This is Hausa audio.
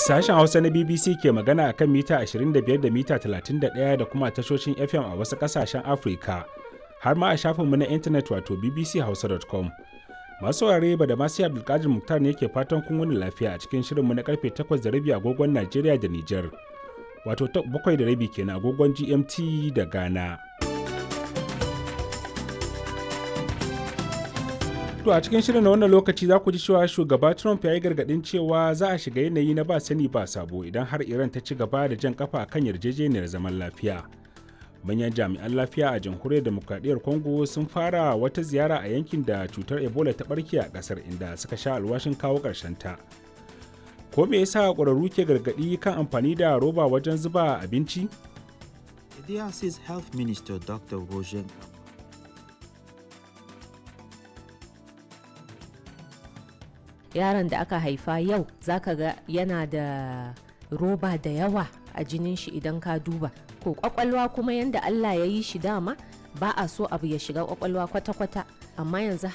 Sashen Hausa na BBC ke magana a kan mita 25 da mita 31 da kuma tashoshin FM a wasu ƙasashen Afirka, har ma a shafinmu na intanet wato bbchausa.com. Masu ware ba da masu Abdulkadir Muktar ne ke fatan kun wani lafiya a cikin shirinmu na karfe 8 da rabi agogon Najeriya da Nijar, wato 7 da rabi kenan agogon GMT da Ghana. To a cikin shirin na wannan lokaci za ku ji cewa shugaba Trump ya yi gargaɗin cewa za a shiga yanayi na ba sani ba sabo idan har Iran ta ci gaba da jan kafa kan yarjejeniyar zaman lafiya. Manyan jami'an lafiya a jamhuriyar demokradiyyar Congo sun fara wata ziyara a yankin da cutar Ebola ta barke a ƙasar inda suka sha alwashin kawo ƙarshen ta. Ko me yasa ƙwararru ke gargaɗi kan amfani da roba wajen zuba abinci? The DRC's Health Minister Dr. Roger yaron da aka haifa yau zaka ga yana da roba da yawa a jinin shi idan ka duba ko kwakwalwa kuma yanda Allah ya yi shi dama ba a so abu ya shiga kwakwalwa kwata-kwata amma yanzu